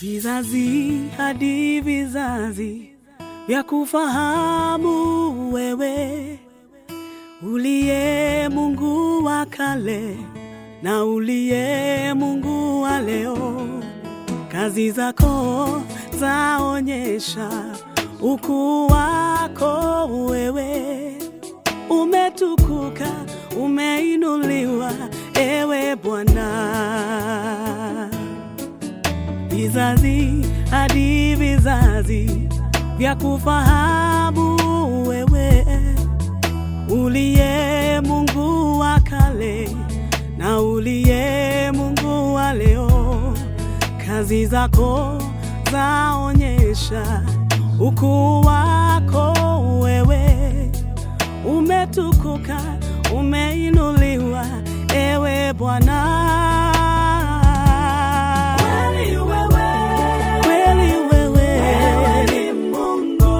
vizazi hadi vizazi vya kufahamu wewe uliye Mungu wa kale na uliye Mungu wa leo. Kazi zako zaonyesha ukuu wako wewe, umetukuka, umeinuliwa ewe Bwana vizazi hadi vizazi vya kufahamu wewe uliye Mungu wa kale na uliye Mungu wa leo. Kazi zako zaonyesha ukuu wako wewe, umetukuka, umeinuliwa ewe Bwana. Kweli wewe, kweli wewe, wewe ni Mungu.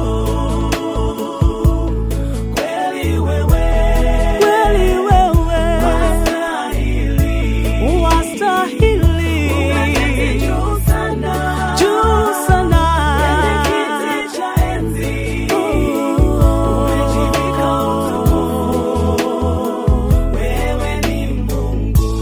Kweli wewe, kweli wewe, wastahili, wastahili, umeketi juu sana, juu sana, kwenye kiti cha enzi, umejivika utukufu, wewe ni Mungu.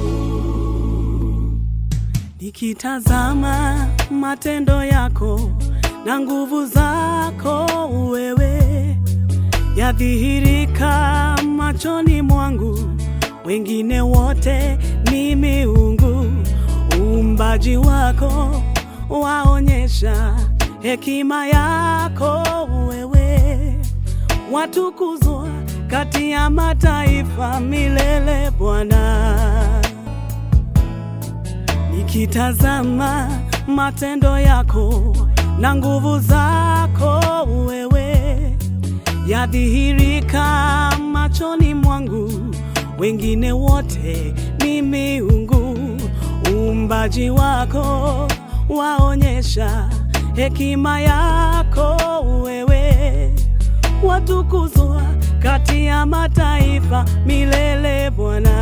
Nikitazama matendo yako na nguvu zako wewe yadhihirika machoni mwangu, wengine wote ni miungu. Uumbaji wako waonyesha hekima yako wewe, watukuzwa kati ya mataifa milele Bwana nikitazama matendo yako na nguvu zako wewe yadhihirika machoni mwangu, wengine wote ni miungu. Uumbaji wako waonyesha hekima yako wewe, watukuzwa kati ya mataifa milele Bwana.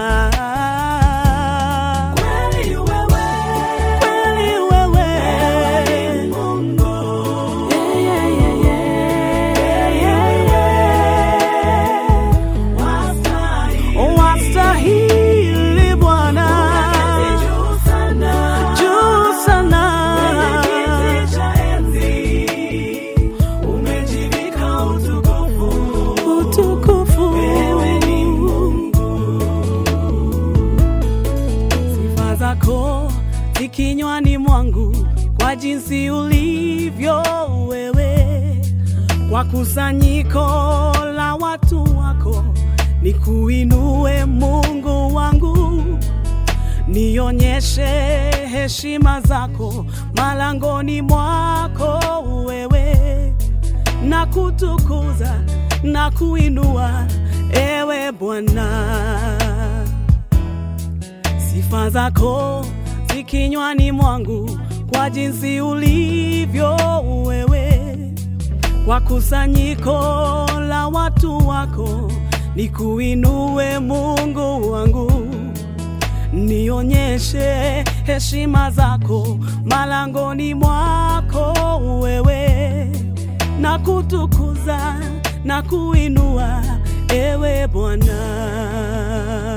Kweli wewe, kweli wewe, wewe ni Mungu. Yeah, yeah, yeah, yeah, yeah, yeah. Wastahili, wastahili Bwana, juu sana, juu sana, kwenye kiti cha enzi umejivika utukufu, utukufu, wewe ni sifa zako zikinywani mwangu, kwa jinsi ulivyo wewe, kwa kusanyiko la watu wako, nikuinue Mungu wangu, nionyeshe heshima zako malangoni mwako wewe, na kutukuza na kuinua ewe Bwana sifa zako zikinywani mwangu, kwa jinsi ulivyo wewe, kwa kusanyiko la watu wako, nikuinue Mungu wangu, nionyeshe heshima zako malangoni mwako wewe, na kutukuza na kuinua ewe Bwana.